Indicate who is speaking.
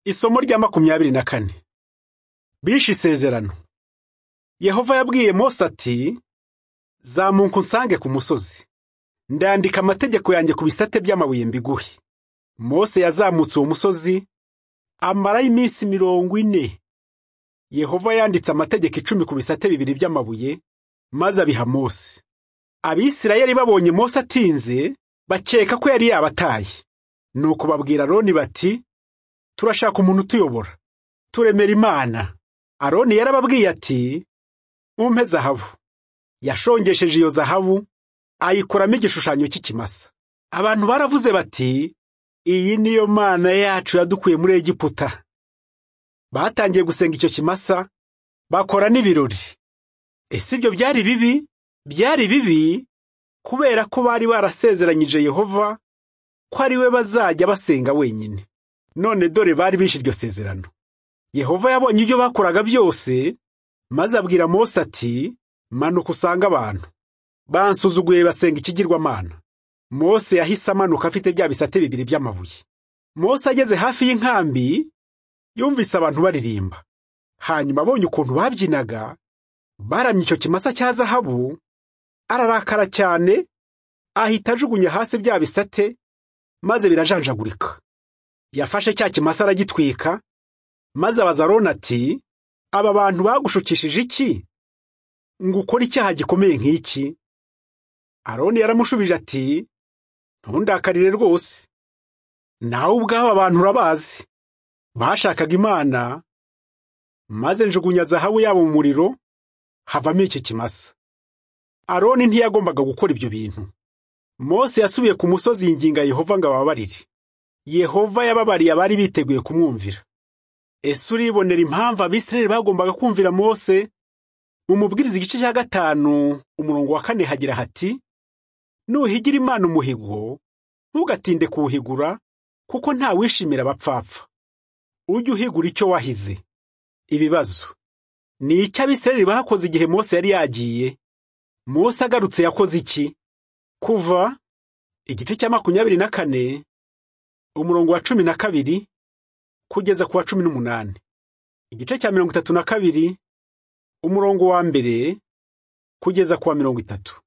Speaker 1: Isomo rya makumyabiri na kane bishe isezerano Yehova yabwiye Mose ati zamuka unsange ku musozi ndandika amategeko yanjye ku bisate by'amabuye mbiguhe Mose yazamutse uwo musozi amarayo iminsi mirongo ine Yehova yanditse amategeko icumi ku bisate bibiri by'amabuye maze abiha Mose Abisirayeli babonye Mose atinze bakeka ko yari yabataye nuko babwira Roni bati turashaka umuntu utuyobora turemera imana aroni yarababwiye ati mumpe zahabu yashongesheje iyo zahabu ayikoramo igishushanyo cy'ikimasa abantu baravuze bati iyi niyo mana yacu yadukuye muri egiputa batangiye gusenga icyo kimasa bakora n'ibirori ese ibyo byari bibi byari bibi kubera ko bari barasezeranyije yehova ko ari we bazajya basenga wenyine none dore bari bishe iryo sezerano yehova yabonye ibyo bakoraga byose maze abwira Mose ati manuka usange abantu bansuzuguye basenga ikigirwamana Mose yahise amanuka afite bya bisate bibiri by'amabuye Mose ageze hafi y'inkambi yumvise abantu baririmba hanyuma abonye ukuntu babyinaga baramye icyo kimasa cya zahabu ararakara cyane ahita ajugunya hasi bya bisate maze birajanjagurika yafashe cya kimasa aragitwika maze abaza aroni ati aba bantu bagushukishije iki ngo ukore icyaha gikomeye nk'iki aroni yaramushubije ati ntundakarire rwose nawe ubwawe abantu urabazi bashakaga imana maze njugunya zahabu yabo mu muriro havamo iki kimasa aroni ntiyagombaga gukora ibyo bintu mose yasubiye ku musozi yinginga yehova ngo ababarire yehova yababariye abari biteguye kumwumvira ese uribonera impamvu abisirayeli bagombaga kumvira mose mumubwiriza igice cya gatanu umurongo wa kane hagira hati nuhigira imana umuhigo ntugatinde kuwuhigura kuko ntawishimira abapfapfa ujye uhigura icyo wahize ibibazo ni icyo abisirayeli bakoze igihe mose yari yagiye mose agarutse yakoze iki kuva igice cya makumyabiri na kane umurongo wa cumi na kabiri kugeza ku wa cumi n'umunani igice cya mirongo itatu na kabiri umurongo wa mbere kugeza ku wa mirongo itatu